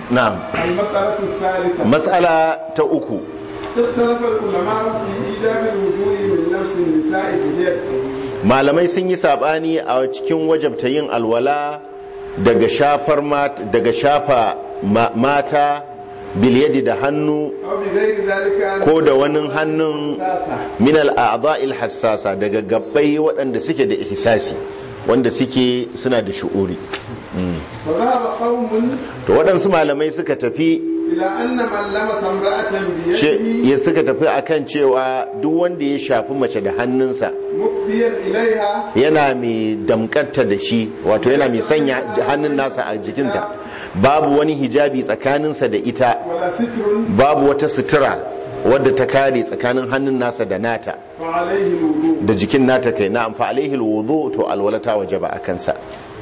na'am المسألة الثالثة mas'ala ta uku اختلف العلماء في إيجاب الوضوء من نفس النساء باليد malamai sun yi sabani a cikin wajabta yin alwala daga shafar mat- daga shafa ma- mata bilyadi da hannu أو بغير ذلك ko da wani hannun أساسا min al'adha'il hassasa daga gabbai waɗanda suke da ihsasi wanda suke suna da shu'uri فذهب قوم to waɗansu malamai suka tafi إلى أن من لمس امرأة ce- بيده ya suka tafi akan cewa duk wanda ya shafi mace da hannunsa مقبيا إليها yana mai damkarta da shi wato yana mai sanya hannun nasa a jikinta babu wani hijabi tsakaninsa da ita ولا ستر babu wata sutura wadda ta kare tsakanin hannun nasa da nata فعليه الوضوء da jikin nata kai na amfa alaihi alwudu to alwalata wajaba a kansa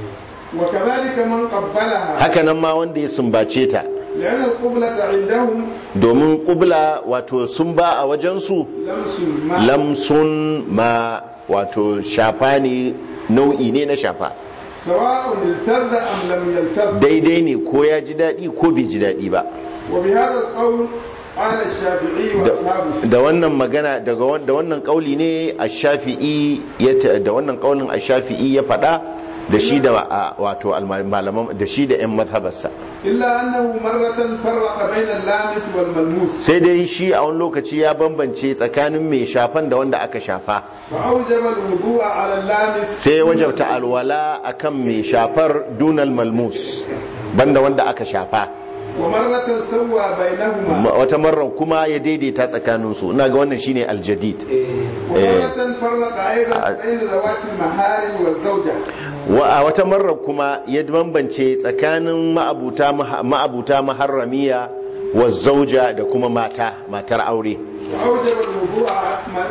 وكذلك من قبلها haka nan ma wanda ya sumbace ta لأن القبلة عندهم domin kubla wato sun ba a wajensu لمس الماء lamsun ma wato shafa ne nau'i ne na shafa سواء التذ أم لم يلتذ daidai ne ko ya ji daɗi ko bai ji daɗi ba وبهذا القول قال الشافعي da وأصحابه da wannan magana daga wan- da wannan kauli ne a shafi'i ya ta- da wannan kaulin a shafi'i ya faɗa da shi da a- wato alma- malaman da shi da yan mazhabarsa إلا أنه مرة فرق بين اللامس والملموس sai dai shi a wani lokaci ya bambance tsakanin mai shafan da wanda aka shafa فأوجب الوضوء على اللامس sai ya wajabta alwala akan mai shafar dunal malmus banda wanda aka shafa ومرة سوى بينهما Ma- wata marar kuma ya daidaita tsakaninsu ina ga wannan shine aljadid ومرة فرق أيضا بين ذوات المحارم والزوجة wa a wata marar kuma ya bambance tsakanin ma'abuta ma'abuta maharramiya wa zauja da kuma mata matar aure وأوجب الوضوء من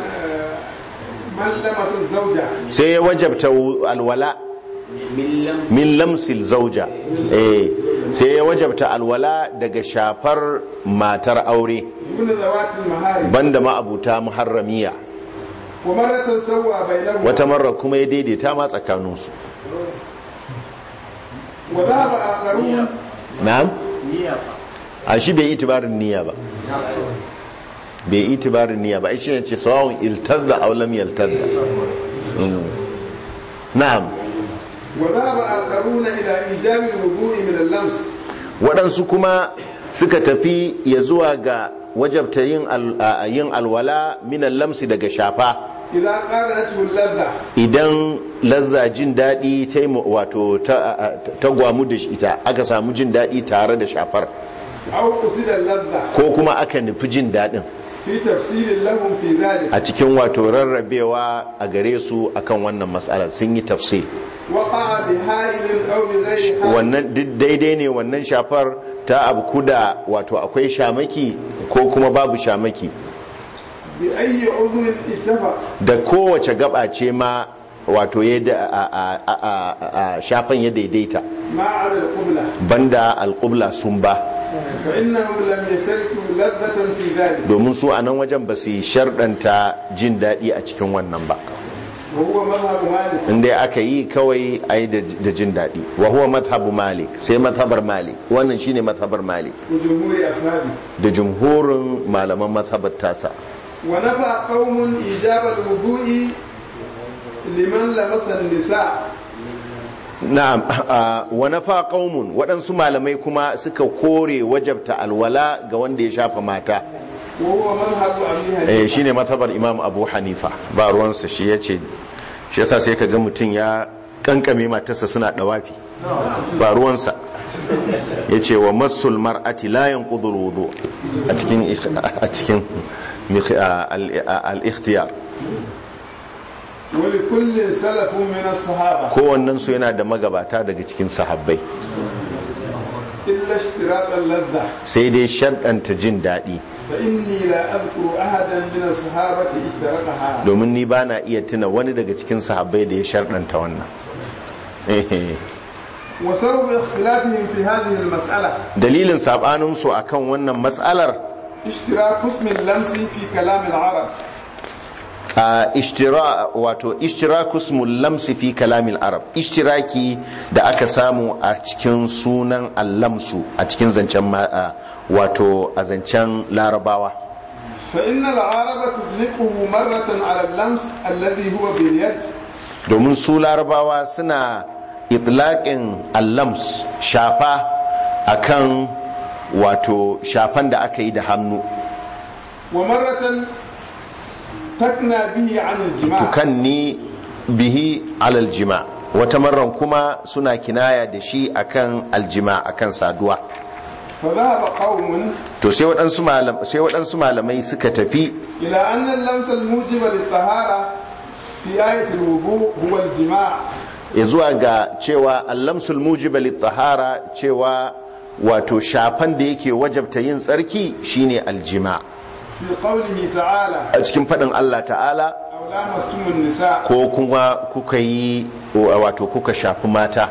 من لمس الزوجة sai ya wajabta alwala min lamsil zauja eh sai ya wajabta alwala daga shafar matar aure دون ذوات المحارم banda ma'abuta muharramiya ومرة سوى بينهما wata marar kuma ya daidaita ma tsakaninsu وذهب آخرون na'am a shi bai itibarin niyya ba bai itibarin niyya ba shi ne ce sawawun iltadda aw lam yaltadda Mm. na'am وذهب آخرون إلى إيجاب الوضوء من اللمس waɗansu kuma suka tafi ya zuwa ga wajabta yin al- a- yin alwala minan lamsi daga shafa إذا قارنته اللذة idan lazza jin daɗi ta yi mu- wato ta ta gwamu da ita aka samu jin daɗi tare da shafar أو قصد اللذة ko kuma aka nufi jin daɗin في تفسير لهم في ذلك a cikin wato rarrabewa a gare su akan wannan matsalar sun yi tafsir وقع بحائل أو بغير حائل wannan duk daidai ne wannan shafar ta abu kuda wato akwai shamaki ko kuma babu shamaki بأي عضو اتفق da kowace gaba ce ma wato ya da a- a- a- a- a shafan ya daidaita ما على القبلة banda alƙubla sun ba فإنهم لم يشتركوا لذة في ذلك domin su a nan wajen ba su yi sharɗanta jin daɗi a cikin wannan ba وهو مذهب مالك inda aka yi kawai a yi da jin daɗi wa huwa mazhabu malik sai mazhabar malik wannan shine mazhabar malik وجمهور أصحابه da jumhurin malaman mazhabar tasa ونفى قوم إيجاب الوضوء لمن لمس النساء na'am a, wa nafa qaumun waɗansu malamai kuma suka kore wajabta alwala ga wanda ya shafa mata وهو مذهب أبي eh حنيفة shine mazhabar imam abu hanifa ba ruwansa shi yace shi yasa sai ka ga mutum ya kankame matarsa suna dawafi ba ruwansa yace wa masul mar'ati la yanqudu alwudu a cikin a cikin al-ikhtiyar ولكل سلف من الصحابة kowannen su yana da magabata daga cikin sahabbai إلا اشتراط اللذة sai dai sharɗanta jin daɗi فإني لا أذكر أحدا من الصحابة اشترطها domin ni ba na iya tuna wani daga cikin sahabbai da ya sharɗanta wannan Ehe. وسبب اختلافهم في هذه المسألة dalilin saɓaninsu a kan wannan matsalar اشتراك اسم اللمس في كلام العرب a ishtira wato ishtiraku ismul lamsi fi kalamil arab ishtiraki da aka samu a cikin sunan allamsu a cikin zancen ma- a- wato a zancen larabawa فإن العرب تطلقه مرة على اللمس الذي هو باليد domin su larabawa suna itlaƙin allams shafa akan wato shafan da aka yi da hannu ومرة تكنى به عن الجماع tukanni bihi alal jima wata marran kuma suna kinaya da shi akan aljima akan saduwa فذهب قوم to sai waɗansu malam- sai waɗansu malamai suka tafi إلى أن اللمس الموجب للطهارة في آية الوضوء هو الجماع ya zuwa ga cewa allamsul mujiba littahara cewa wato shafan da yake wajabta yin tsarki shine aljima في قوله تعالى a cikin faɗin Allah ta'ala أو لامستم النساء ko kuma kuka yi wato kuka shafi mata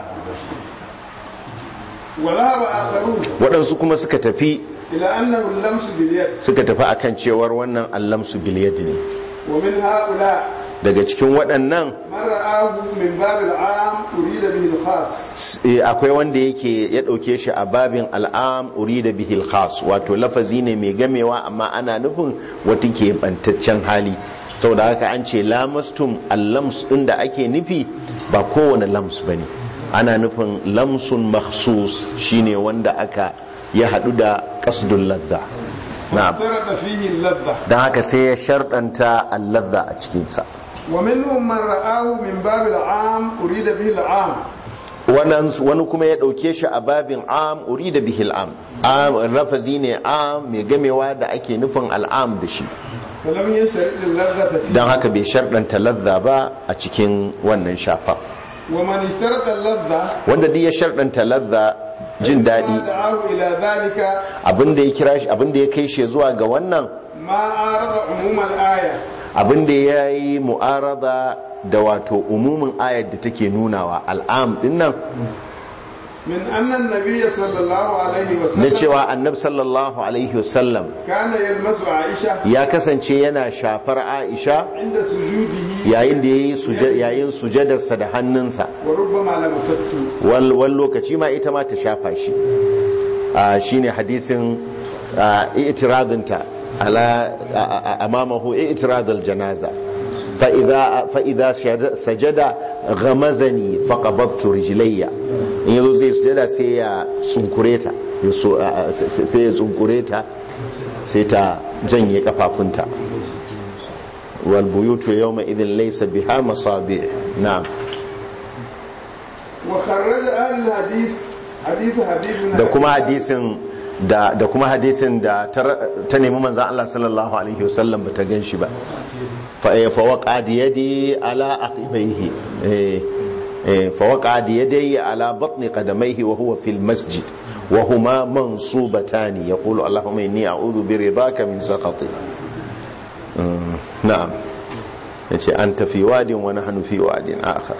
وذهب آخرون waɗansu kuma suka tafi إلى أنه اللمس باليد suka tafi akan cewar wannan allamsu biliyad ne ومن هؤلاء daga cikin waɗannan من رآه من باب العام أريد به الخاص eh, akwai wanda yake ya ɗauke shi a babin al'am urida bihil khas wato lafazi ne mai gamewa amma ana nufin wata ke bantaccen hali saboda haka an ce lamastum allams ɗin da ake nufi ba kowane lams ba ne ana nufin lamsun makhsus shine wanda aka ya haɗu da kasdun ladda na'am افترض فيه اللذة don haka sai ya sharɗanta alladda a cikinsa ومنهم من رآه من باب العام أريد به العام wannan wani kuma ya ɗauke shi a babin am uri da bihil am am rafazi ne am mai gamewa da ake nufin al'am da shi فلم يشترط اللذة فيه don haka bai sharɗanta ladda ba a cikin wannan shafa ومن اشترط اللذة wanda duk ya sharɗanta ladda jin ما daɗi دعاه إلى ذلك abinda ya kira shi abinda ya kai shi zuwa ga wannan ما عارض عموم الآية abinda ya yi mu'arada da wato umumin ayar da take nunawa al'am din nan من أن النبي صلى الله عليه na وسلم cewa annab sallallahu alaihi wasallam كان يلمس عائشة ya kasance yana shafar aisha عند سجوده yayin da yayi suje- yayin sujadarsa da hannunsa وربما لمسته wal wal lokaci ma ita ma ta shafa shi a shine hadisin a, i'tiradinta ala a- a- amamahu i'tiradul janaza fa idza fa idza shada- sajada ghamazani faqabadtu rijlayya in yazo zai sujada sai ya tsunkure ta ya so- a- a- sai sai ya tsunkure ta sai ta janye kafafunta wal buyutu yawma idhin laysa biha masabi' na'am وخرج أهل الحديث حديث حبيب بن da kuma أبي hadisin da da kuma hadisin da ta ta nemi manzon Allah sallallahu alaihi wasallam bata gan shi ba fa eh, fa waqa di yadi ala aqibaihi eh eh fa waqa di yadi ala batni qadamaihi wa huwa fil masjid wa huma mansubatan yaqulu allahumma inni a'udhu bi ridaka min sakhatik Mm, na'am yace anta fi wadin wa nahnu fi wadin akhar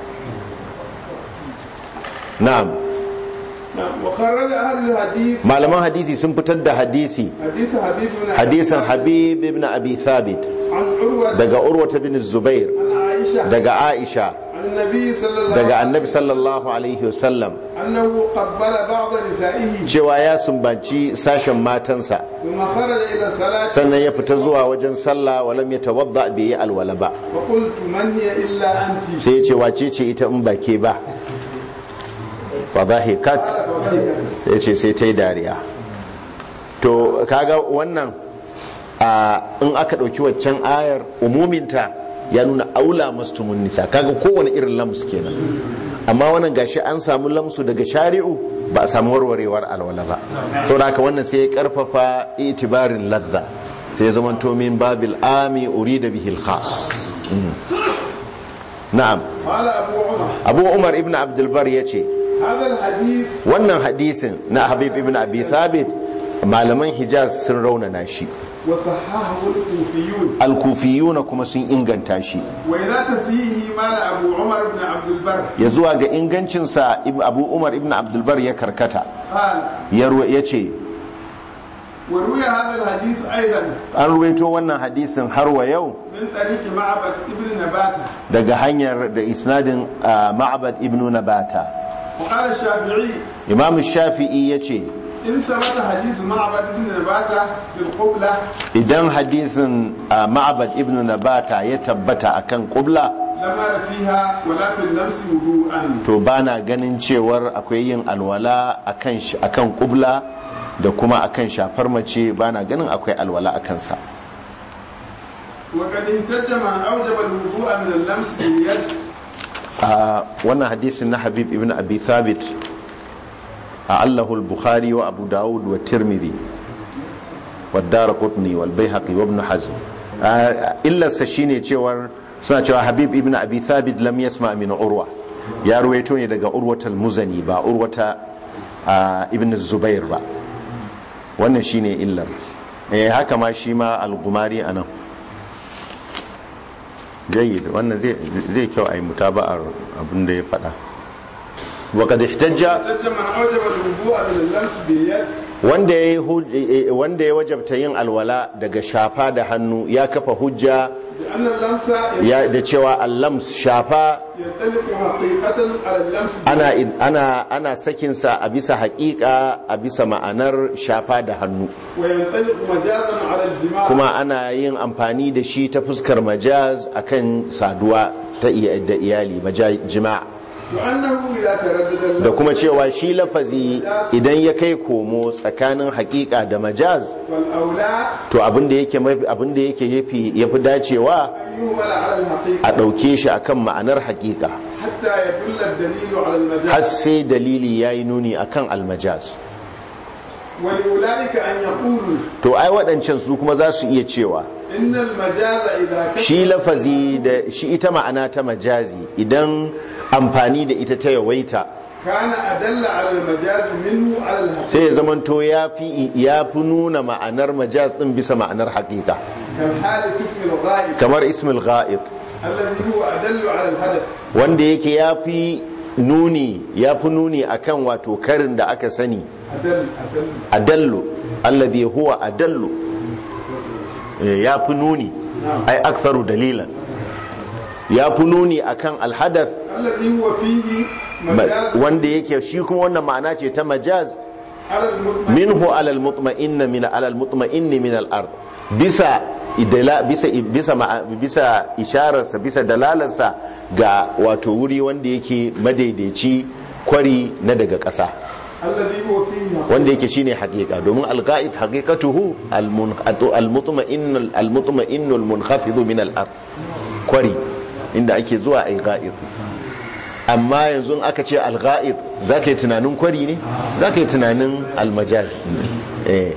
na'am نعم وخرج أهل الحديث malaman hadisi sun fitar da hadisi حديث حبيب بن أبي hadisin habib ibn abi thabit عن عروة daga urwata bin zubair عن عائشة daga aisha عن النبي صلى الله daga عليه annabi sallallahu alaihi wasallam أنه قبل بعض نسائه cewa ya sumbanci sashen matansa ثم خرج إلى الصلاة sannan ya fita zuwa wajen sallah walam ya tawadda bai yi alwala ba فقلت من هي إلا أنت sai ya ce wace ce ita in ba ke ba fa dhahikat sai ce sai ta yi dariya to kaga wannan a in aka ɗauki waccan ayar umuminta ya nuna aula mastumun nisa kaga kowane irin lams kenan amma wannan gashi an samu lamsu daga shari'u ba a samu warwarewar alwala ba saboda haka wannan sai ya karfafa itibarin ladda sai ya zama min babil ami urida bihil khas Mm. na'am قال أبو عمر abu umar ibn abdulbar ya ce هذا الحديث wannan hadisin na habib ibn abi thabit malaman hijaz sun raunana shi وصححه الكوفيون alkufiyuna kuma sun inganta shi وإلى تسييه مال أبو عمر بن عبد البر ya zuwa ga ingancinsa Ib- abu umar ibn abdulbar ya karkata قال ya ruwa- ya ce وروي هذا الحديث أيضا an ruwaito wannan hadisin har wa yau من طريق معبد ابن نباتة daga hanyar da isnadin ah, ma'bad ibnu nabata وقال الشافعي imam shafi'i ya ce إن ثبت حديث معبد ابن نباتة في القبلة idan hadisin ah, ma'bad ibnu nabata ya tabbata akan kubla لم أر فيها ولا في اللمس وضوءا to bana ganin cewar akwai yin alwala akan sh- akan kubla da kuma akan shafar mace bana ganin akwai alwala akan sa وقد اهتد من أوجب الوضوء من اللمس باليد a wannan hadisin na habib ibn abi thabit a allahu al-bukhari wa abu dawud wa tirmidhi wa daraqutni wal bayhaqi wa ibn hazm Ah, illarsa shine cewar suna cewa habib ibn abi thabit lam yasma min urwa ya ruwaito ne daga urwatal muzani ba urwata ah, ibn zubair ba wannan shine illar eh haka ma shi ma al-gumari anan jayyid wannan zai zai kyau a yi mutaba'ar abin da ya faɗa وقد احتج اهتد من أوجب الوضوء من اللمس باليد wanda ya yi wanda ya wajabta yin alwala daga shafa da hannu ya kafa hujja لأن اللمس ya da cewa allams shafa ينطلق حقيقة على اللمس ana ana ana sakin sa a bisa haƙiƙa a bisa ma'anar shafa da hannu وينطلق مجازا على الجماع kuma ana yin amfani da shi ta fuskar majaz akan saduwa ta iya- da iyali majaz jima'a وأنه إذا تردد da اللفظ kuma cewa shi lafazi idan ya kai komo tsakanin haƙiƙa da majaz والأولى to abinda yake mafi abinda yake yafi yafi dacewa أن يهمل على الحقيقة a ɗauke shi akan ma'anar haƙiƙa حتى يدل الدليل على har المجاز sai dalili yayi nuni akan almajaz ولأولئك أن يقولوا to ai waɗancan su kuma za su iya cewa إن المجاز إذا shi كثر lafazi da shi ita ma'ana ta majazi idan amfani da ita ta yawaita كان أدل على المجاز منه على الحقيقة sai ya zamanto ya fi ya fi nuna ma'anar majaz din bisa ma'anar haƙiƙa كالحال في اسم الغائب kamar ismul ghaib الذي هو أدل على الحدث wanda yake ya fi nuni ya fi nuni akan wato karin da aka sani أدل أدل adallu alladhi huwa adallu Eh, ya fi nuni ai aktharu dalilan ya fi nuni akan alhadath الذي هو فيه مجاز wanda yake shi kuma wannan ma'ana ce ta majaz على المطمئن minhu alal mutma'inna min alal mutma'inni min al ard bisa idala bisa bisa ma'a- bisa ishararsa bisa dalalarsa ga wato wuri wanda yake madaidaici kwari na daga ƙasa الذي هو فيه wanda yake shine haqiqa domin al-qa'id haqiqatuhu al-mutma'in al-mutma'in al-munkhafid min al-ard kwari inda ake zuwa ai qa'id amma yanzu in aka ce al-qa'id zaka yi tunanin kwari ne zaka yi tunanin al-majaz eh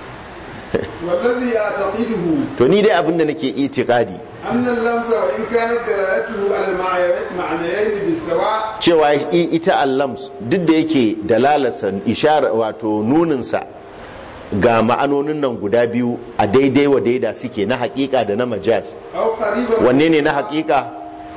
والذي أعتقده to ni dai abinda nake itikadi أن اللمس وإن كانت دلالته على المعنيين بالسواء cewa i- ita allams duk da yake dalalarsa ishara wato nuninsa ga ma'anonin nan guda biyu a daidai wa daida suke na hakika da na majaz أو قريبا wanne ne na hakika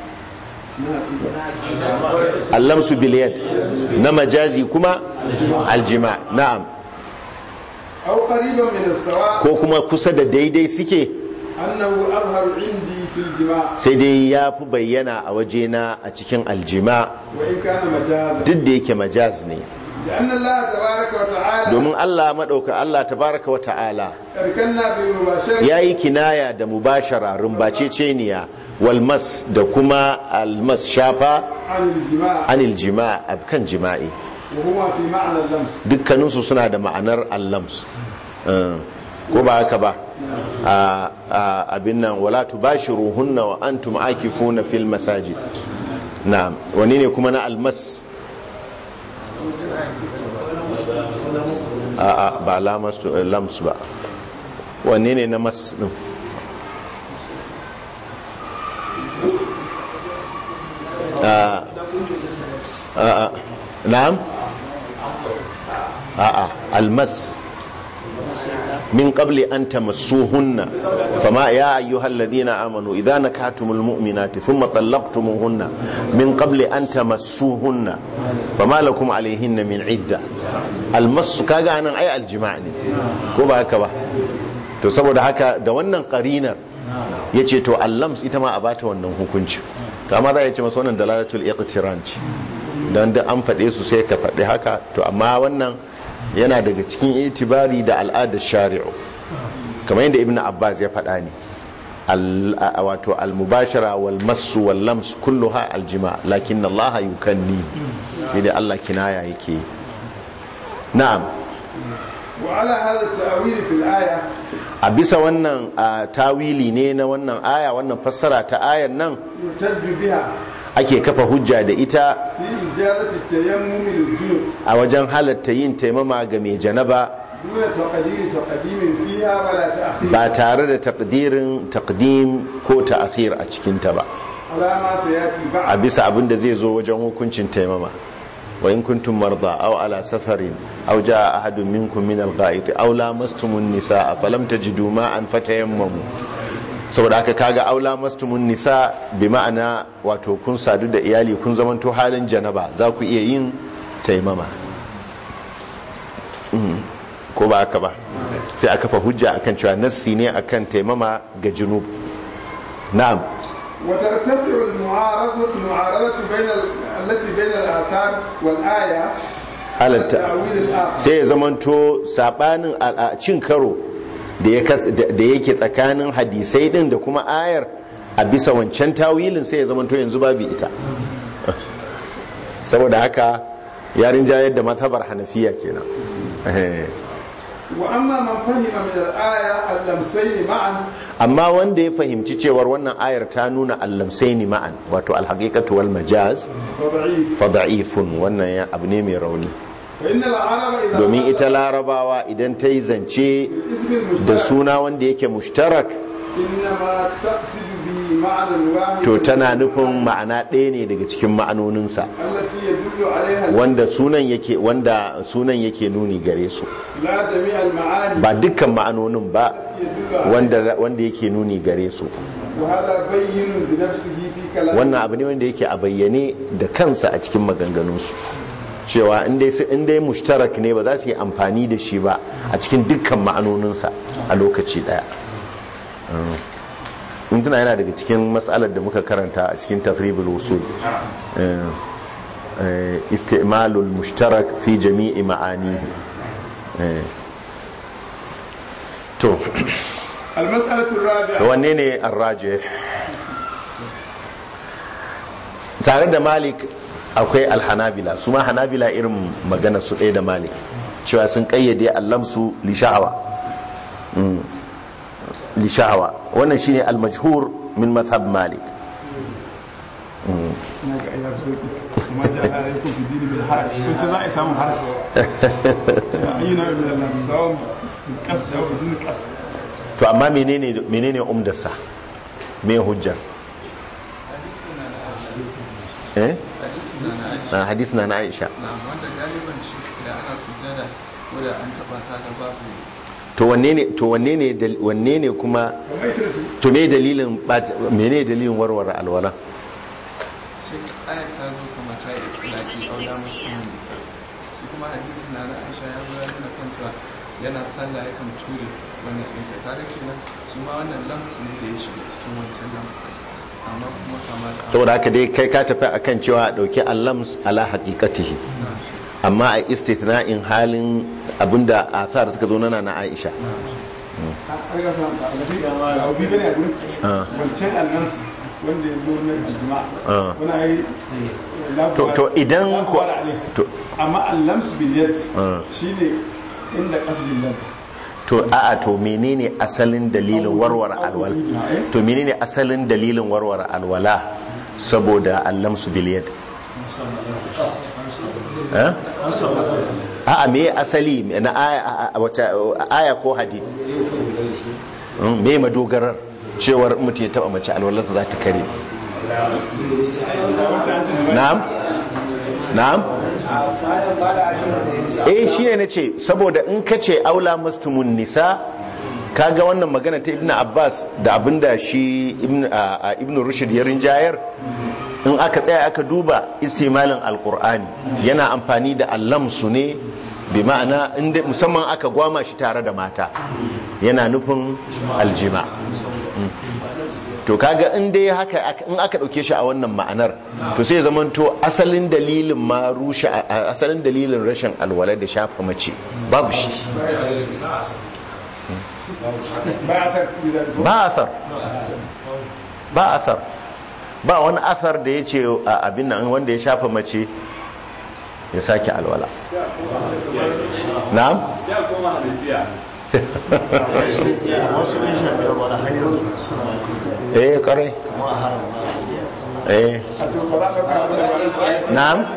allamsu biliyad na majazi kuma aljima na'am أو قريبا من السواء ko kuma kusa da daidai suke أنه أظهر عندي في الجماع sai dai ya fi bayyana a wajena a cikin aljima وإن كان مجازا duk da yake majaz ne لأن الله تبارك وتعالى domin Allah maɗauka Allah tabaraka wa ta'ala أركنا بالمباشرة ya yi kinaya da mubashara rumbaceceniya walmas da kuma almas shafa عن الجماع anil jima a kan jima'i وهما في معنى اللمس dukkaninsu suna da ma'anar allams Eh, ko ba haka ba a a- abin nan wala tubashiruhunna wa antum akifuna fil masajid na'am wani ne kuma na almas a a ba lamas to- lams ba wanne ne na mas din a a a na'am a a almas min qabli an tamassuhunna fama ya ayyuhal ladina amanu idza nakahtumul mu'minati thumma talaqtumuhunna min qabli an tamassuhunna fama lakum alayhinna min idda almasu kaga anan ai aljima' ne ko ba haka ba to saboda haka da wannan qarinar yace to allams ita ma a bata wannan hukunci to amma za a ce masa wannan dalalatul iqtiran ce dan da an faɗe su sai ka faɗi haka to amma wannan yana daga cikin itibari da al'adar shari'u kamar yadda ibnu abbas ya faɗa ne wato al-mubashara wal masu wal lams kulluha aljima lakin Allah yukanni sai da Allah kinaya yake na'am wa ala hadha at-ta'wil fi al-aya a bisa wannan tawili ne na wannan aya wannan fassara ta ayan nan yutajju biha ake kafa hujja da ita fi ijazati at-tayammum lil-junub a wajen halatta yin taimama ga mai janaba duna taqdir taqdim fiha wala ta'khir ba tare da takdirin takdim ko ta'khir a cikin ta ba ala ma sayati a ba'd bisa abin da zai zo wajen hukuncin taimama wa in kuntum marda aw ala safarin aw jaa ahadun minkum min al-gha'it aw lamastumun nisaa falam tajidu ma'an fatayammamu saboda haka kaga aw lamastumun nisa bi ma'ana wato kun sadu da iyali kun zamanto halin janaba za ku iya yin taimama Mm. ko ba haka ba sai aka fa hujja akan cewa nassi ne akan taimama ga junub na'am وترتفع المعارضة المعارضة بين ال... التي بين الآثار والآية على الت- التأويل الآخر sai ya zamanto sabanin a- a cin karo da ya kas- da da yake tsakanin hadisai din da kuma ayar a bisa wancan tawilin sai ya zamanto yanzu babu ita saboda haka yarin jayar da mazhabar hanafiya kenan Eh. وأما من فهم من الآية اللمسين معا amma wanda ya fahimci cewar wannan ayar ta nuna allamsaini ma'an wato alhaqiqatu wal majaz فضعيف fa da'ifun wannan ya abu ne mai rauni فإن العرب إذا domin ita larabawa idan ta yi zance اسم da المشترك suna wanda yake mushtarak إنما تقصد به معنى واحد to tana nufin ma'ana ɗaya ne daga cikin ma'anoninsa التي يدل عليها wanda sunan yake wanda sunan yake nuni gare su لا جميع المعاني ba dukkan ma'anonin ba يدل عليها wanda wanda yake nuni gare su وهذا بين بنفسه في كلامه wannan abu ne wanda yake a bayyane da kansa a cikin maganganunsu cewa in dai su- in dai mushtarak ne ba za su yi amfani da shi ba a cikin dukkan ma'anoninsa a lokaci daya Mm. in tuna yana daga cikin matsalar da muka karanta a cikin tafribul usul Eh, eh, istimalul mushtarak fi jami'i ma'anihi Eh. to المسألة to الرابعة wanne ne arraje tare da malik akwai alhanabila su ma hanabila irin magana su ɗaya da malik cewa sun ƙayyade allamsu lisha'awa Mm. lisha'awa wannan shine almajhur min mazhab malik ina ga ayyar sauki kuma ja alaikum fi dini bil haraj kun ce za a samu haraj ayyuna min Allah sawm bil qasd aw bidun qasd to amma menene menene umdarsa me hujjar eh na hadis na na Aisha na wanda galiban shi da ana sujjada ko da an taba ta ga babu to wanne ne to wanne ne dal- wanne ne kuma kamar ita to me dalilin bat- menene dalilin warware alwala shi ayat ta zo kuma ta yi itilaki aula musulmin nisa shi kuma hadisin na na aisha ya zo ya nuna kan cewa yana sallah ya kan ture wannan ɗinta kaga kenan shi ma wannan lams ne da ya shiga cikin wancan lams ɗin amma kuma kama da saboda haka dai kai ka tafi akan cewa a dauki allams ala haqiqatihi na shi amma a istithna'in halin abinda athar suka zo nana na Aisha na shi an ga fahimta gaskiya ma da obi bane a gurin Ah. wancan annams wanda ya zo na jima Ah. wani ayi To- to idan ko- to- amma allams bil yad Ah. shine inda qasdin lad to a'a to menene asalin dalilin warware alwala to menene asalin dalilin warware alwala saboda allamsu bil yad eh a'a me asali na aya a- a- wace aya ko hadith Mm, me madogarar cewar in mutum ya taba mace alwalarsa za ta kare wancan an ce na'am na'am eh shine nace saboda in kace aula mastumun nisa kaga wannan magana ta ibnu abbas da abinda shi ibnu a- a ibnu rushd ya rinjayar in aka tsaya aka duba istimalin alqur'ani yana amfani da allamsu ne bi ma'ana inda musamman aka gwama shi tare da mata yana nufin aljima to kaga in dai haka in aka dauke shi a wannan ma'anar to sai zaman to asalin dalilin ma rushe asalin dalilin rashin alwala da shafa mace babu shi ba a san ba asar ba asar ba wani asar da ya ce a abin nan wanda ya shafa mace ya sake alwala na'am eh kare eh na'am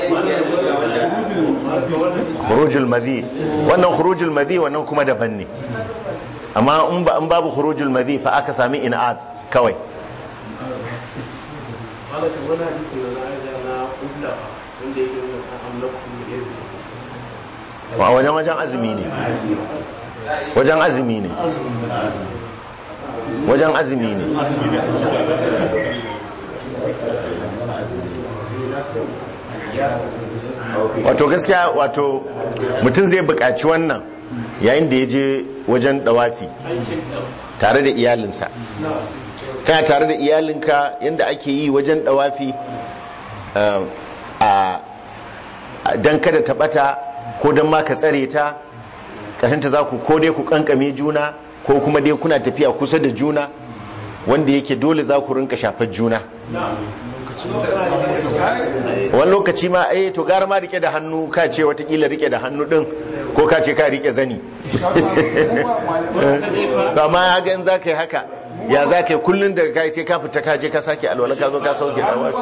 khurujul madhi wannan khurujul madhi wannan kuma daban ne amma in ba in babu khurujul madhi fa aka sami in'ad kawai malaka wani hadisi na na'aja na ubla wanda yake nuna kan amlakum irin wa wajen wajen azumi ne wajen azumi ne wajen azumi ne wato gaskiya wato mutum zai buƙaci wannan yayin da ya je wajen dawafi tare da iyalinsa kana tare da iyalinka yadda ake yi wajen dawafi a don kada ta bata ko don ma ka tsare ta ƙashinta za ku ko dai ku kankame juna ko kuma dai kuna tafiya kusa da juna wanda yake dole za ku rinka shafar juna wani lokaci ma eh to gara ma rike da hannu ka ce watakila rike da hannu din ko ka ce ka rike zani ba ma ya gan za ka yi haka ya za ka yi kullum daga kai sai ka fita ka je ka sake alwala ka zo ka sauke da wasu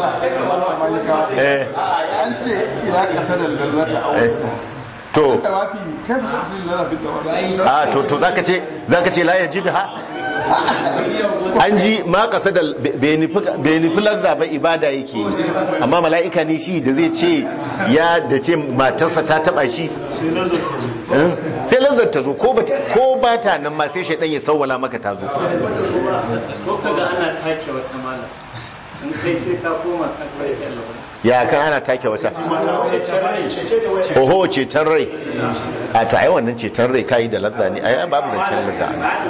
eh an ce ila kasa da lalata a wani to tawafi kai ba su lalata tawafi a to to zaka ce zaka ce la yajidha an ji ma kasa da bai nufi lazza ba ibada yake yi amma mala'ika ne shi da zai ce ya da ce matarsa ta taba shi Eh? sai lazzar ta zo ko ba ko ba ta nan ma sai shaidan ya sawwala maka ta zo ko kaga ana take wata mala sun kai sai ka koma kan sai ka Allah ya kan ana take wata oho ceton rai a to ai wannan ceton rai kai da lazza ne ai babu zancen lazza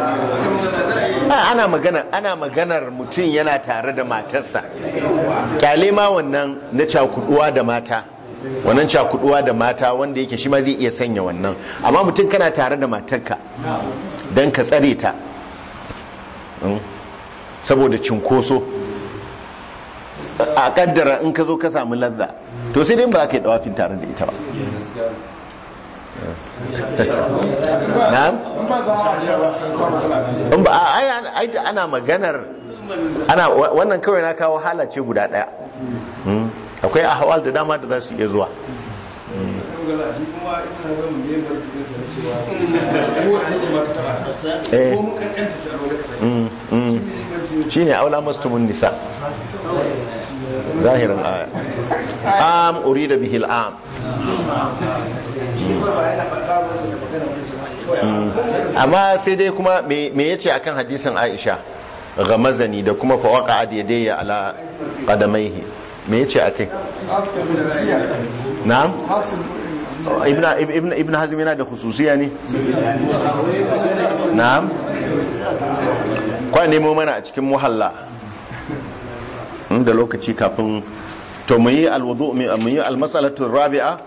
a ana magana ana maganar mutum yana tare da matarsa kyale ma wannan na cakuduwa da mata wannan cakuduwa da mata wanda yake shi ma zai iya sanya wannan amma mutum kana tare da matarka don ka tsare ta Mm. saboda cinkoso a kaddara in ka zo ka samu lazza to sai dai ba ka yi dawafin tare da ita ba na'am in ba za a sha ba ba matsala in ba a- ai ai da ana maganar ana wa- wannan kawai na kawo halace guda daya Mm. akwai ahwal da dama da za su iya zuwa shi kuma ina ga mun yin barci din sa cewa ko wace ce ma ka taba Eh. ko mun kankanta ta alwala ka Mm, mm. shine aula mastumun nisa zahirin aya am urida bihi al'am Mm. amma sai dai kuma me me yace akan hadisin Aisha gamazani da kuma fawaqa adiyadayya ala qadamaihi me yace akai haska khususiya na'am hasil ibn ibn ibn hazm yana da khususiya ne na'am kwa nemo mana a cikin muhalla inda lokaci kafin to mu yi alwudu mu yi almasalatu rabi'a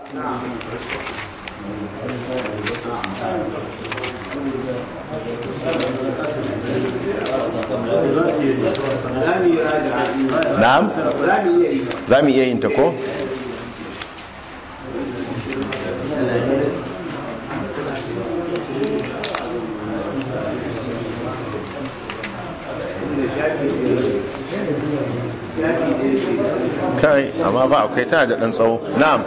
na'am za mu iya yin ta ko kai amma ba akwai tana da ɗan tsawo na'am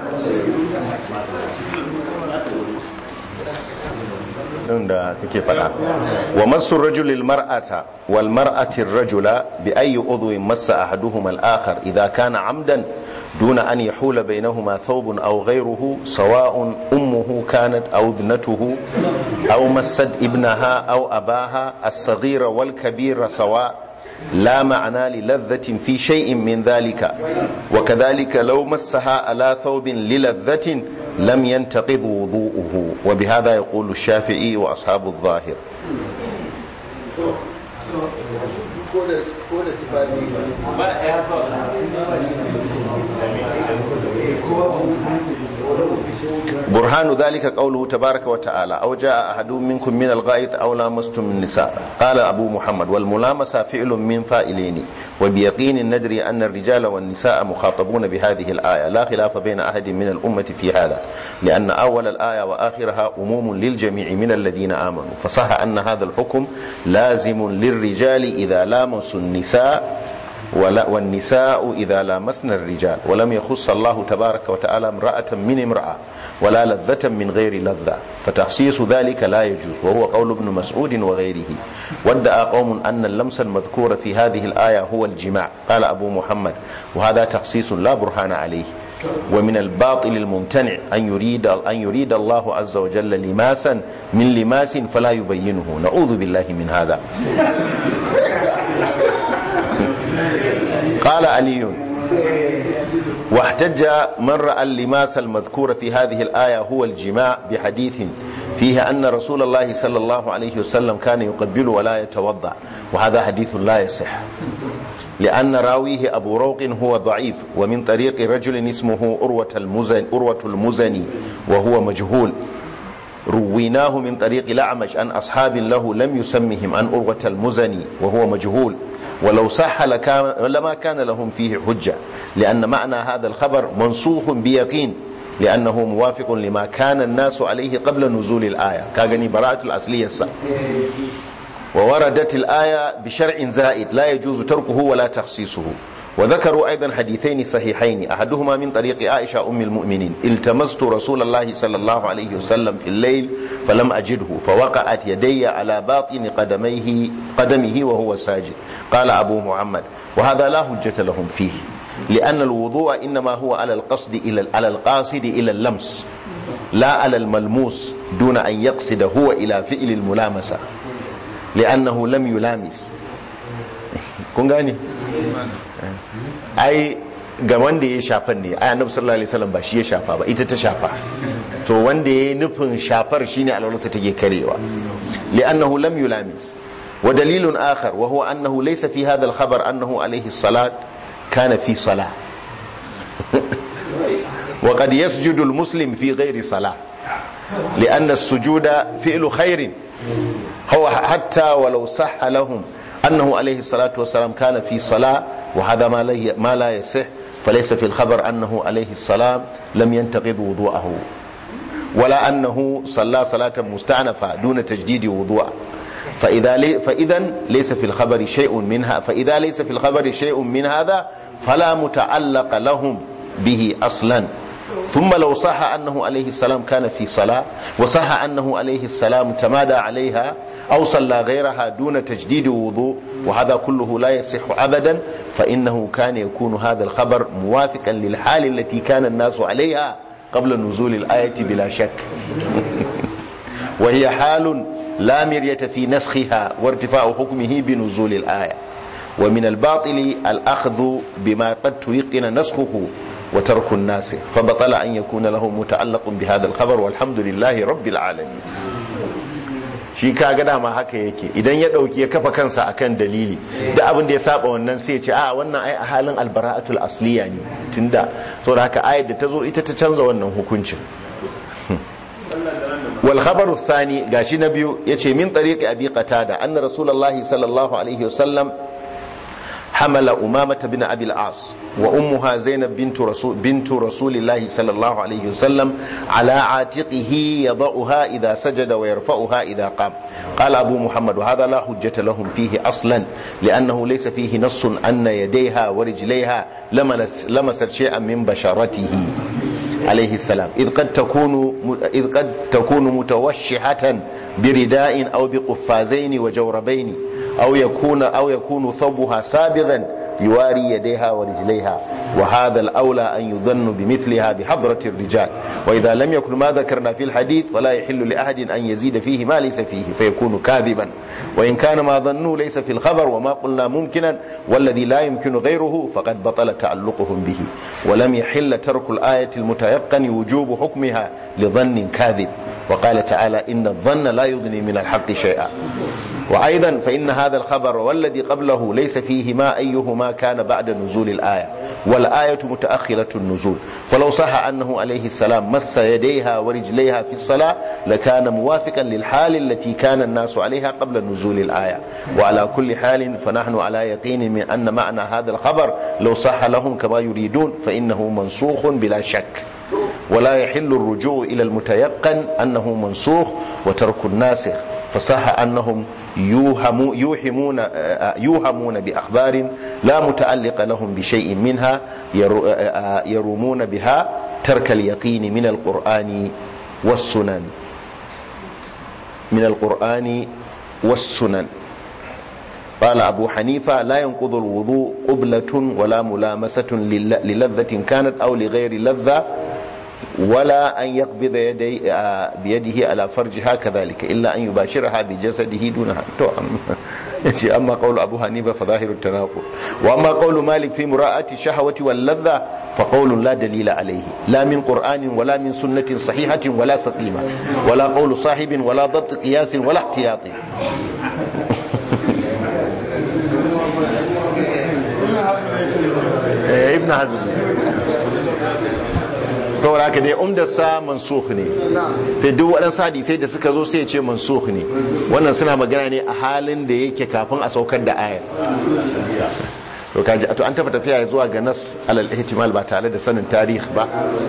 ɗin da kake faɗa wa masu rajulil mar'ata wal mar'atin rajula bi ayi udhwin massa ahaduhuma al-akhar idha kana amdan دون أن يحول بينهما ثوب أو غيره سواء أمه كانت أو ابنته أو مست ابنها أو أباها الصغير والكبير سواء لا معنى للذة في شيء من ذلك وكذلك لو مسها على ثوب للذة لم ينتقض وضوءه وبهذا يقول الشافعي وأصحاب الظاهر برهان ذلك قوله تبارك وتعالى أو جاء أحد منكم من الغائط أو لامستم النساء قال أبو محمد والملامسة فعل من فائلين وبيقين ندري أن الرجال والنساء مخاطبون بهذه الآية لا خلاف بين أحد من الأمة في هذا لأن أول الآية وآخرها أموم للجميع من الذين آمنوا فصح أن هذا الحكم لازم للرجال إذا لامسوا النساء ولا والنساء إذا لامسن الرجال ولم يخص الله تبارك وتعالى امرأة من امرأة ولا لذة من غير لذة فتخصيص ذلك لا يجوز وهو قول ابن مسعود وغيره وادعى قوم أن اللمس المذكور في هذه الآية هو الجماع قال أبو محمد وهذا تخصيص لا برهان عليه ومن الباطل الممتنع أن يريد أن يريد الله عز وجل لماسا من لماس فلا يبينه نعوذ بالله من هذا قال علي واحتج من رأى اللماس المذكور في هذه الآية هو الجماع بحديث فيه أن رسول الله صلى الله عليه وسلم كان يقبل ولا يتوضأ وهذا حديث لا يصح لأن راويه أبو روق هو ضعيف ومن طريق رجل اسمه أروة المزني, أروة المزني وهو مجهول رويناه من طريق الأعمش عن أصحاب له لم يسمهم عن أروة المزني وهو مجهول ولو صح لكان لما كان لهم فيه حجة لأن معنى هذا الخبر منصوخ بيقين لأنه موافق لما كان الناس عليه قبل نزول الآية كاغني براءة الأصلية السا ووردت الآية بشرع زائد لا يجوز تركه ولا تخصيصه وذكروا أيضا حديثين صحيحين أحدهما من طريق عائشة أم المؤمنين التمست رسول الله صلى الله عليه وسلم في الليل فلم أجده فوقعت يدي على باطن قدميه قدمه وهو ساجد قال أبو محمد وهذا لا حجة لهم فيه لأن الوضوء إنما هو على القصد إلى على القاصد إلى اللمس لا على الملموس دون أن يقصد هو إلى فعل الملامسة لأنه لم يلامس kun gane ai ga wanda ya shafan ne ai annabi sallallahu alaihi wasallam ba shi ya shafa ba ita ta shafa to wanda ya nufin shafar shine alwalarsa take karewa li'annahu lam yulamis wa dalilun akhar wa huwa annahu laysa fi hadha al-khabar annahu alayhi salat kana fi salah wa qad yasjudu al-muslim fi ghairi salah لأن السجود فعل خير هو حتى ولو صح لهم أنه عليه الصلاة والسلام كان في صلاة وهذا ما, لي ما لا يصح فليس في الخبر أنه عليه السلام لم ينتقض وضوءه ولا أنه صلى صلاة مستعنفة دون تجديد وضوء فإذا, لي فإذا ليس في الخبر شيء منها فإذا ليس في الخبر شيء من هذا فلا متعلق لهم به أصلا ثم لو صح أنه عليه السلام كان في صلاة وصح أنه عليه السلام تمادى عليها أو صلى غيرها دون تجديد وضوء وهذا كله لا يصح أبدا فإنه كان يكون هذا الخبر موافقا للحال التي كان الناس عليها قبل نزول الآية بلا شك وهي حال لا مرية في نسخها وارتفاع حكمه بنزول الآية ومن الباطل الأخذ بما قد تيقن نسخه وترك الناس فبطل أن يكون له متعلق بهذا الخبر والحمد لله رب العالمين shi ka ga dama haka yake idan ya dauki ya kafa kansa akan dalili da abin da ya saba wannan sai ya ce a wannan ai a halin albara'atul asliya ne tunda saboda haka ayat da ta zo ita ta canza wannan hukuncin wal khabaru thani gashi na biyu yace min tariqi abi qatada anna rasulullahi sallallahu alaihi wasallam حمل أمامة بن أبي العاص وأمها زينب بنت رسول, بنت رسول الله صلى الله عليه وسلم على عاتقه يضعها إذا سجد ويرفعها إذا قام قال أبو محمد وهذا لا حجة لهم فيه أصلا لأنه ليس فيه نص أن يديها ورجليها لمست شيئا من بشرته عليه السلام إذ قد تكون إذ قد تكون متوشحة برداء أو بقفازين وجوربين أو يكون أو يكون ثوبها سابغا يواري يديها ورجليها وهذا الأولى أن يظن بمثلها بحضرة الرجال وإذا لم يكن ما ذكرنا في الحديث فلا يحل لأحد أن يزيد فيه ما ليس فيه فيكون كاذبا وإن كان ما ظنوا ليس في الخبر وما قلنا ممكنا والذي لا يمكن غيره فقد بطل تعلقهم به ولم يحل ترك الآية المتيقن وجوب حكمها لظن كاذب وقال تعالى إن الظن لا يغني من الحق شيئا وأيضا فإن هذا الخبر والذي قبله ليس فيهما أيهما كان بعد نزول الآية والآية متأخرة النزول فلو صح أنه عليه السلام مس يديها ورجليها في الصلاة لكان موافقا للحال التي كان الناس عليها قبل نزول الآية وعلى كل حال فنحن على يقين من أن معنى هذا الخبر لو صح لهم كما يريدون فإنه منسوخ بلا شك ولا يحل الرجوع إلى المتيقن أنه منسوخ وترك الناسخ فصح أنهم يوهم يوهمون يوهمون بأخبار لا متعلق لهم بشيء منها يرومون بها ترك اليقين من القرآن والسنن من القرآن والسنن قال أبو حنيفة لا ينقض الوضوء قبلة ولا ملامسة للذة كانت أو لغير لذة ولا أن يقبض يدي بيده على فرجها كذلك إلا أن يباشرها بجسده دونها أما قول أبو حنيفة فظاهر التناقض وأما قول مالك في مراءة الشهوة واللذة فقول لا دليل عليه لا من قرآن ولا من سنة صحيحة ولا سقيمة ولا قول صاحب ولا ضبط قياس ولا احتياط ابن hazm saboda haka dai umdarsa mansukh ne sai duk waɗansu hadisai da suka zo sai ya ce mansukh ne wannan suna magana ne a halin da yake kafin a saukar da ayar to kaji to an tafi tafiya zuwa ga nas alal ihtimal ba tare da sanin tarihi ba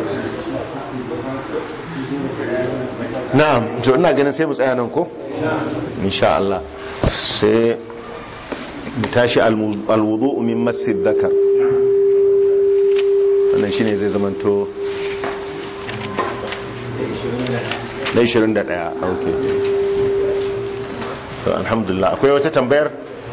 na'am to ina ganin sai mu tsaya nan ko insha Allah sai mu tashi alwudu min masjid dhakar wannan shine zai zamanto na 21 ok to alhamdulillah akwai wata tambayar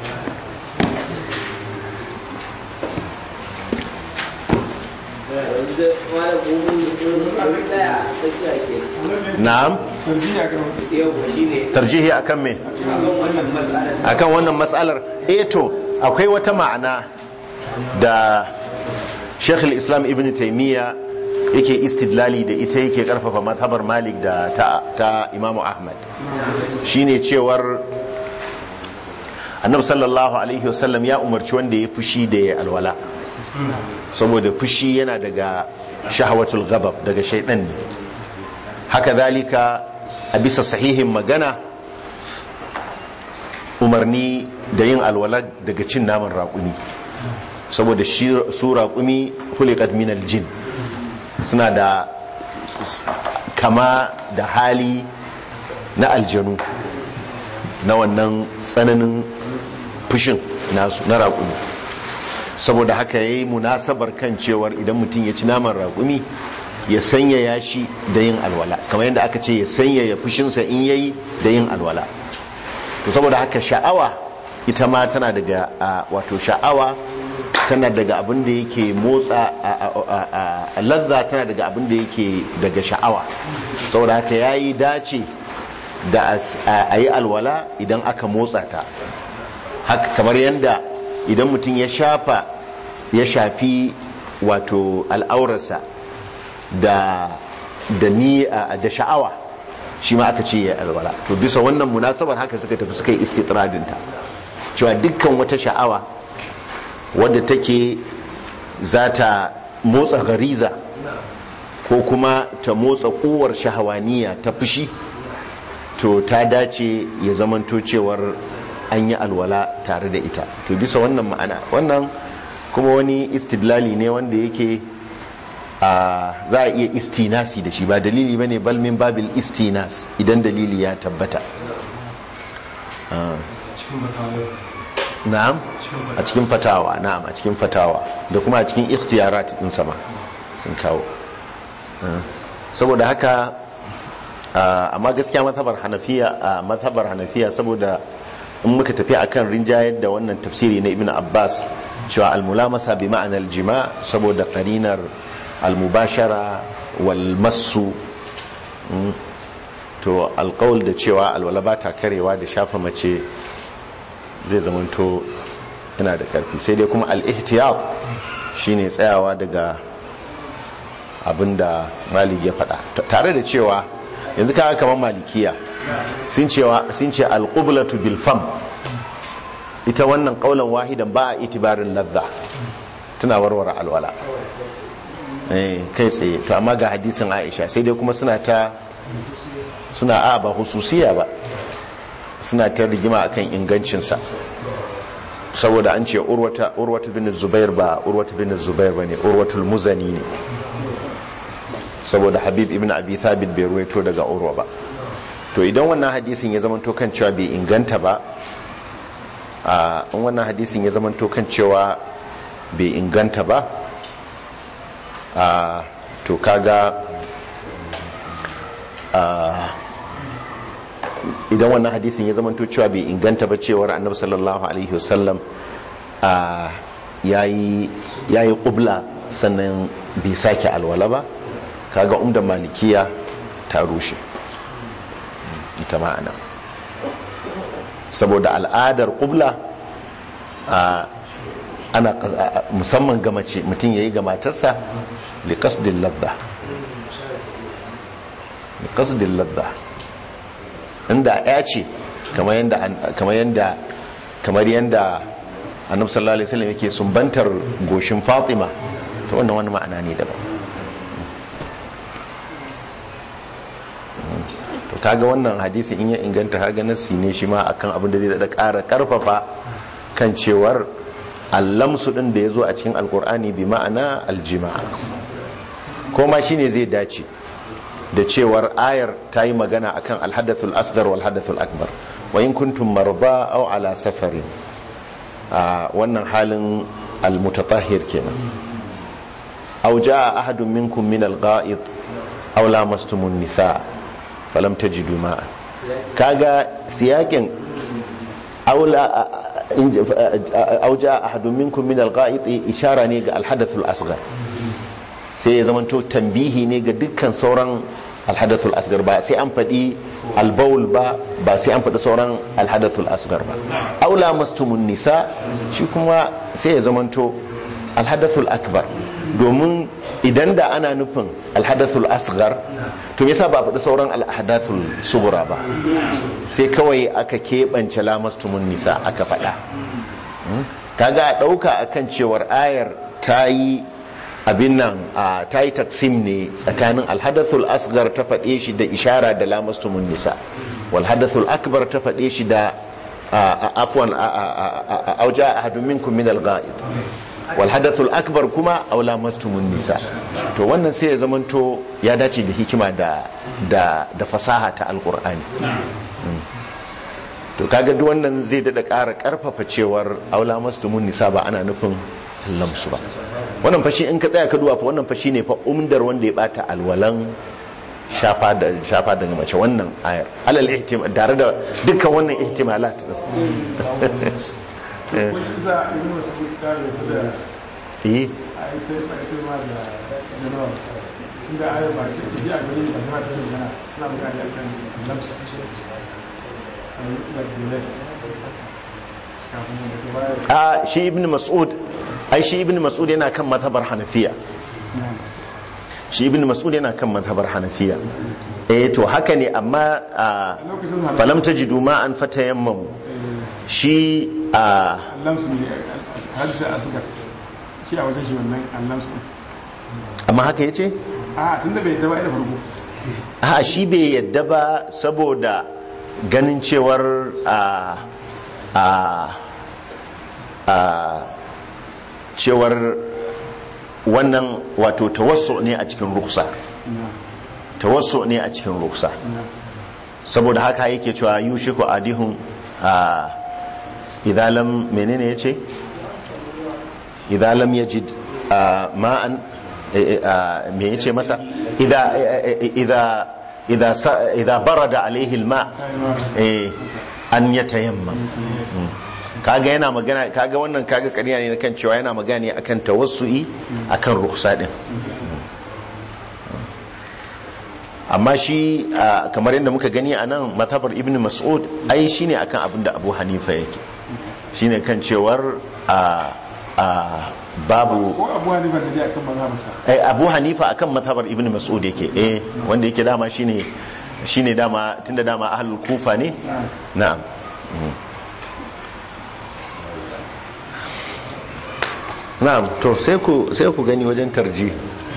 na'am tarjihi akan me akan wannan matsalar eh to akwai wata ma'ana da Sheikh islam Ibn Taymiyyah yake istidlali da ita yake karfafa mazhabar Malik da ta, ta Imam Ahmad shine cewar Annabi sallallahu alaihi wasallam ya umarci wanda ya fushi da ya alwala saboda fushi yana daga shahawatul ghadab daga shaidan ne haka zalika a bisa sahihin magana umarni da yin alwala daga cin naman raƙumi saboda su raƙumi hulikat min aljin suna da kama da hali na aljanu na wannan tsananin fushin nasu na raƙumi saboda haka ya yi munasabar kan cewar idan mutum ya ci naman raƙumi ya sanyaya shi da yin alwala kamar yadda aka ce ya sanyaya fushinsa in yayi da yin alwala to saboda haka sha'awa ita ma tana daga wato sha'awa tana daga abin da yake motsa a lazza tana daga abin da yake daga sha'awa saboda haka ya yi dace da a yi alwala idan aka motsa ta haka kamar yadda idan mutum ya shafa ya shafi wato al'aurarsa da da ni da sha'awa shi ma aka ce ya alwala to bisa wannan munasabar haka suka tafi suka yi istitradinta cewa dukkan wata sha'awa wadda take za ta motsa gariza ko kuma ta motsa kowar shahawaniya ta fushi to ta dace ya zamanto cewar an yi alwala tare da ita to bisa wannan ma'ana wannan kuma wani istidlali ne wanda yake za a iya istinasi da shi ba dalili bane balmin babil istinas idan dalili ya tabbata na'am a cikin fatawa na'am a cikin fatawa da kuma a cikin ikhtiyarat din sama sun kawo saboda haka amma gaskiya mazhabar hanafiya a mazhabar hanafiya saboda in muka tafi akan rinjayar da wannan tafsiri na ibn abbas cewa almulamasa bi ma'anar jima saboda karinar almubashara wal massu mm, to alkawul da cewa alwala ba ta karewa da shafa mace zai zamanto yana da karfi sai dai kuma al-ihtiyat shine tsayawa daga abinda malik ya faɗa T- tare da cewa yanzu kaga kamar malikiya sun cewa sun ce al-qiblatu bil fam ita wannan kaulan wahidan ba a itibarin ladha tana warware alwala eh kai tsaye to amma ga hadisin Aisha sai dai kuma suna ta suna a ba hususiya ba suna ta rigima akan ingancinsa saboda an ce urwata urwata bin zubair ba urwata bin zubair bane urwatul muzani ne saboda habib ibn abi thabit bai ruwaito daga urwa ba to idan wannan hadisin ya zamanto kan cewa bai inganta ba a in wannan hadisin ya zamanto kan cewa bai inganta ba a to kaga a idan wannan hadisin ya zamanto cewa bai inganta ba cewar annabi sallallahu alaihi wasallam a yayi yayi qubla sannan bai sake alwala ba kaga umda malikiya ta rushe ita ma'ana saboda al'adar qubla a ana musamman ga mace mutum yayi ga matarsa li qasdil ladha li qasdil ladha inda ya ce kamar yanda kamar yanda kamar yanda annabi sallallahu alaihi wasallam yake sumbantar goshin Fatima to wannan wani ma'ana ne daban to kaga wannan hadisi in ya inganta kaga nassi ne shi ma akan abin da zai da ƙara karfafa kan cewar allamsu din da yazo a cikin alkur'ani bi ma'ana aljima'a ko ma shine zai dace da cewar ayar ta yi magana akan alhadathul asgar wal hadathul akbar wa in kuntum marba aw ala safarin a wannan halin almutatahhir kenan aw jaa ahadun minkum min algha'id aw lamastumun nisa falam tajidu ma'a kaga siyakin aula aw jaa ahadun minkum min algha'id ishara ne ga alhadathul asgar sai ya zamanto tambihi ne ga dukkan sauran alhadathul asgar ba sai an faɗi albaul ba ba sai an faɗi sauran alhadathul asgar ba aula mastumun nisa shi kuma sai ya zamanto alhadathul akbar domin idan da ana nufin alhadathul asgar to yasa ba faɗi sauran alhadathul subura ba sai kawai aka keɓance lamastumun nisa aka faɗa kaga a ɗauka akan cewar ayar ta yi abin nan a ta yi taksim ne tsakanin alhadathul asgar ta faɗe shi da ishara da lamastumun nisa walhadathul akbar ta faɗe shi da afwan auja ahadun minkum min al-ghaib walhadathul akbar kuma aw lamastumun nisa to wannan sai ya zamanto ya dace da hikima da da da fasaha ta alqur'ani to kaga duk wannan zai dada ƙara ƙarfafa cewar aw lamastumun nisa ba ana nufin lamsu ba wannan fashi in ka tsaya ka duwa fa wannan fashi ne fa umdar wanda ya bata alwalan shafa da shafa daga mace wannan ayar alal ihtimal tare da dukkan wannan ihtimalat wani za a yi masu kuka da ta da eh a yi ta yi ba ita ma da janawa inda a yi ba ta ji a gani ba ta ta magana suna magana da kan lamsa sai da dole kafin da ta baya a shi ibn mas'ud ai shi ibn mas'ud yana kan mazhabar hanafiya shi ibn mas'ud yana kan mazhabar hanafiya eh to haka ne amma a falam tajidu ma an fatayammamu shi a allamsu ne hadisa asgar shi a wajen shi wannan allamsu ne amma haka yace a tun da bai daba da farko a shi bai yadda ba saboda ganin cewar a a a cewar wannan wato tawassu ne a cikin ruksa tawassu ne a cikin ruksa saboda haka yake cewa yushiku adihun a idalam menene ya ce idalam yajid ma'an me ya ce masa idha idza sa- idza barada alaihi alma eh an yatayammam Mm. kaga yana magana kaga wannan kaga ƙarya ne na kan cewa yana magana ne akan tawassu'i akan rukhsa din amma shi a, kamar yadda muka gani a nan mazhabar ibn mas'ud ai shine akan abin da abu hanifa yake shine kan cewar a a babu ko abu hanifa da dai akan mazhabarsa eh, abu hanifa akan mazhabar ibn mas'ud yake eh wanda yake dama shine shine dama tunda dama ahlul kufa ne na'am Mm. na'am to sai ku sai ku gani wajen tarji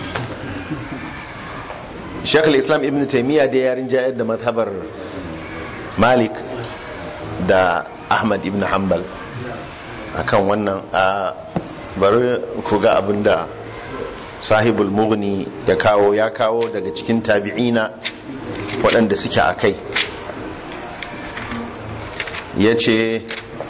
Sheikh al-Islam Ibn Taymiyyah da yarin jayar da mazhabar Malik da Ahmad ibn Hanbal akan wannan a bari ku ga abinda sahibul mughni ya kawo ya kawo daga cikin tabi'ina waɗanda suke a kai ya ce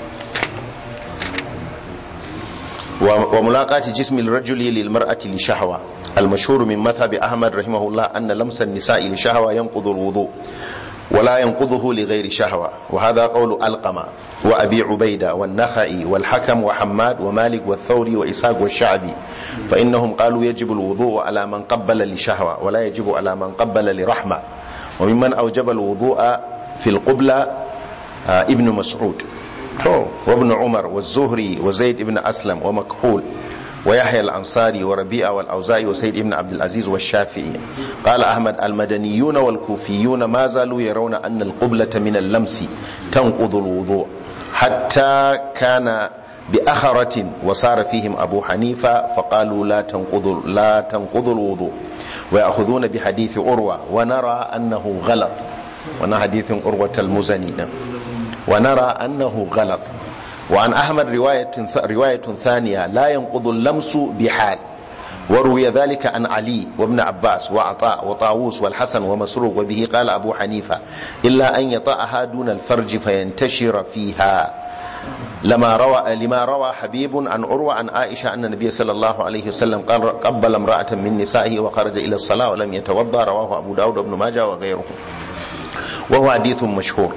wa mulaƙati jismil rajuli lil mar'ati li shahwa المشهور من مذهب أحمد رحمه الله أن لمس النساء لشهوة ينقض الوضوء ولا ينقضه لغير شهوة وهذا قول ألقمة وأبي عبيدة والنخعي والحكم وحماد ومالك والثوري وإسحاق والشعبي فإنهم قالوا يجب الوضوء على من قبل لشهوة ولا يجب على من قبل لرحمة وممن أوجب الوضوء في القبلة آه، ابن مسعود تو وابن عمر والزهري وزيد بن أسلم ومكحول ويحيى الأنصاري وربيعة والأوزاعي وسيد بن عبد العزيز والشافعي قال أحمد المدنيون والكوفيون ما زالوا يرون أن القبلة من اللمس تنقض الوضوء حتى كان بأخرة وصار فيهم أبو حنيفة فقالوا لا تنقض لا تنقض الوضوء ويأخذون بحديث أروى ونرى أنه غلط وانا حديث أروة المزني ده. ونرى أنه غلط وعن أحمد رواية, رواية ثانية لا ينقض اللمس بحال وروي ذلك عن علي وابن عباس وعطاء وطاووس والحسن ومسروق وبه قال أبو حنيفة إلا أن يطأها دون الفرج فينتشر فيها لما روى لما روى حبيب عن عروة عن عائشة أن النبي صلى الله عليه وسلم قال قبل امرأة من نسائه وخرج إلى الصلاة ولم يتوضأ رواه أبو داود وابن ماجه وغيره وهو حديث مشهور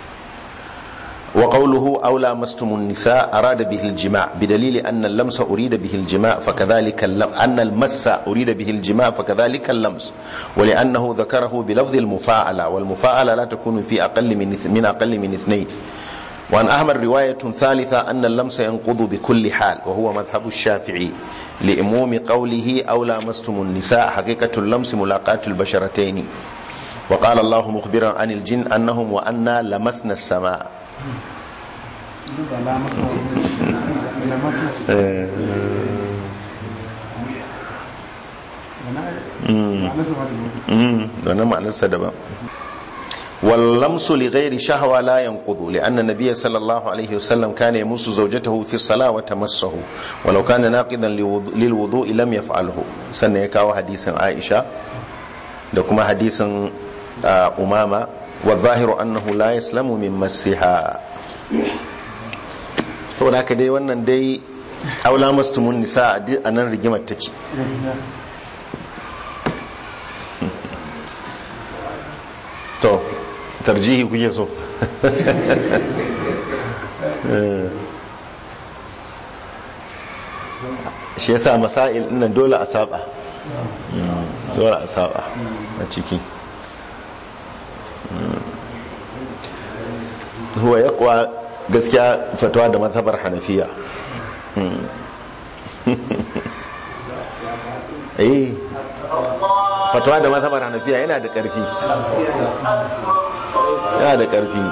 وقوله أو لامستم النساء أراد به الجماع بدليل أن اللمس أريد به الجماع فكذلك اللم أن المس أريد به الجماع فكذلك اللمس ولأنه ذكره بلفظ المفاعلة والمفاعلة لا تكون في أقل من اث- من أقل من اثنين وعن أحمد رواية ثالثة أن اللمس ينقض بكل حال وهو مذهب الشافعي لإموم قوله أو لامستم النساء حقيقة اللمس ملاقاة البشرتين وقال الله مخبرا عن الجن أنهم وأنا لمسنا السماء ba la masa la masa sana nasa ba da wannan ma'anarsa daban واللمس لغير شهوة لا ينقض لأن النبي صلى الله عليه وسلم كان يمس زوجته في الصلاة وتمسه ولو كان ناقضا لوضوء- للوضوء لم يفعله سنة يكاو حديث عائشة دكما حديث آه، أمامة والظاهر أنه لا يسلم من مسها saboda haka dai wannan dai aula mastumun nisa a nan rigimar take to tarjihi kuke so shi yasa masail nan dole a saba Mm, dole a saba a ciki Mm. huwa yaqwa gaskiya fatawa da mazhabar hanafiya Mm. eh fatawa da mazhabar hanafiya yana da ƙarfi yana da ƙarfi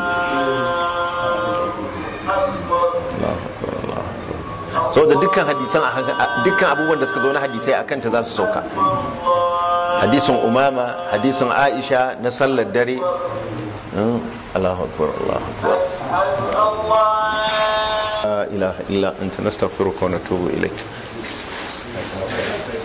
Allahu akbar, Allahu akbar. so da dukkan hadisan a haka- a- dukkan abubuwan da suka zo na hadisai a kanta za su sauka hadisin umama hadisin aisha na sallar dare Mm, Allahu akbar Allahu akbar la ilaha illa anta nastaghfiruka wa natubu ilayk